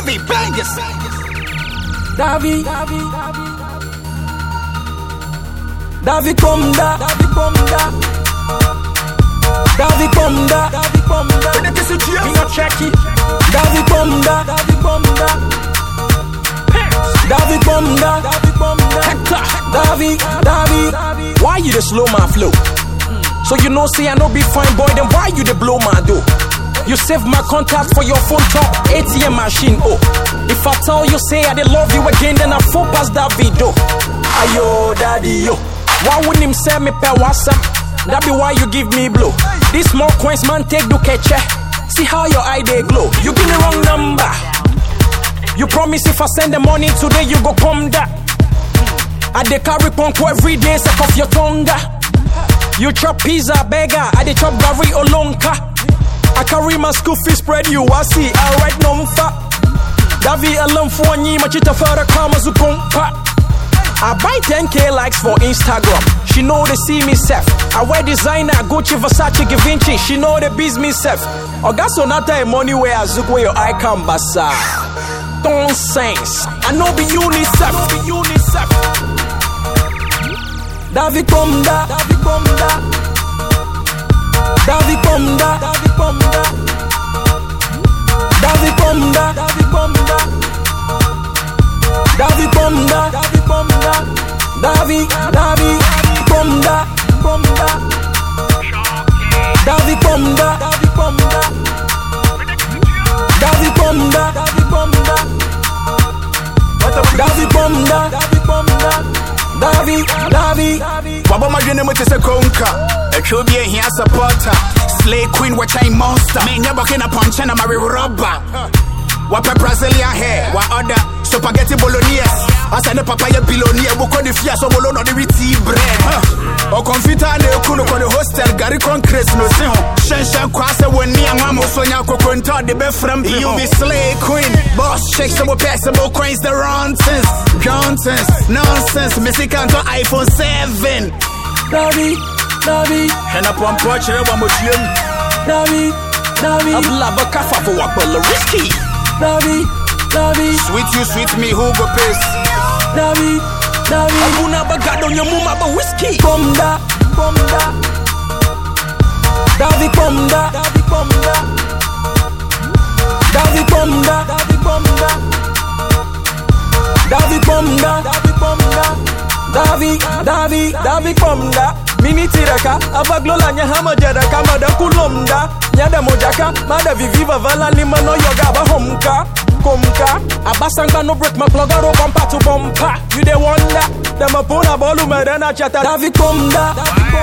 Davi Bangers. Davi, Davi, Davi Komda, Davi Komda, Davi Komda, Davi Komda. When it is a cheer. Me not check it. Davi Komda, Davi Komda, Davi Komda, Davi Komda. Hector. Davi, Davi, why you the slow my flow? So you know say I no be fine boy, then why you the blow my dough? You save my contact for your phone top ATM machine. Oh, if I tell you say I dey love you again, then I fall past that video. Ayo, daddy yo, why wouldn't him say me per WhatsApp? That be why you give me blow. This small coins man take do catch See how your eye they glow. You give me wrong number. You promise if I send the money today, you go come that. I dey carry punk every day, sake of your tongue. You chop pizza, beggar. I dey chop gari olonka. I carry my school fee spread you. I see, I write no fa. Davi alam for nyi machita fara kama zukompa. I buy 10k likes for Instagram. She know they see me self. I wear designer, Gucci, Versace, Givenchy. She know they biz me self. Oga Sonata and money where I zook where your eye can basa. Nonsense. I know be UNICEF. I know be UNICEF. Davi Komda, Davi Komda, Davi Komda, Davi Komda, Davi Komda, Davi Komda, Davi Komda, Davi Komda, Davi, Davi Komda, Komda, Davi Komda, Davi Komda, Davi Komda, Davi Komda. Davi Komda, Davi Komda, Davi, Davi, Wabɔ madwene mu te sɛ konka atwa obi ahia supporter slay queen wɔkyɛn monster menyɛ bɔke na pɔnkyɛ na mare rɔba wapɛ brazilian hair wa order spaghetti bolognese asɛ ne papa yɛ billionaire wokɔ ne fie a sɛ bolo na ɔde retii bread ɔkɔmfitaa na ɛku no kɔ ne hostel gare concrete no se ho hyɛnhyɛn kwaa sɛ wɔnni anwa ma so nya kokonta ɔde bɛfrɛ mpe you be slay queen boss shake sɛ wopɛ sɛ mo coins the rontons rontons nonsense mesika ntɔ iphone 7 Davi, Davi, ɛna pɔmpɔ kyerɛ wɔ motuam Davi, Davi, abla bɛkafa fo wakpɛlɛ risky Davi, Davi, sweet you sweet me who go piss Davi, Davi, abuna bagado nyamuma ba whiskey Komda, Komda, Davi Komda, Davi Komda, Davi Komda, Davi Komda, Davi Komda, Davi Komda, Davi, Davi, Davi Komda. Mini tiraka, avaglola nya hama jaraka, mada kulomda, nyada mojaka, mada viviva vala lima no yoga ba homka. Komka, abasanga no break my plug out bumper to bumper. You dey wonder, them a pull a ball, madana chata. Davi Komda, Davi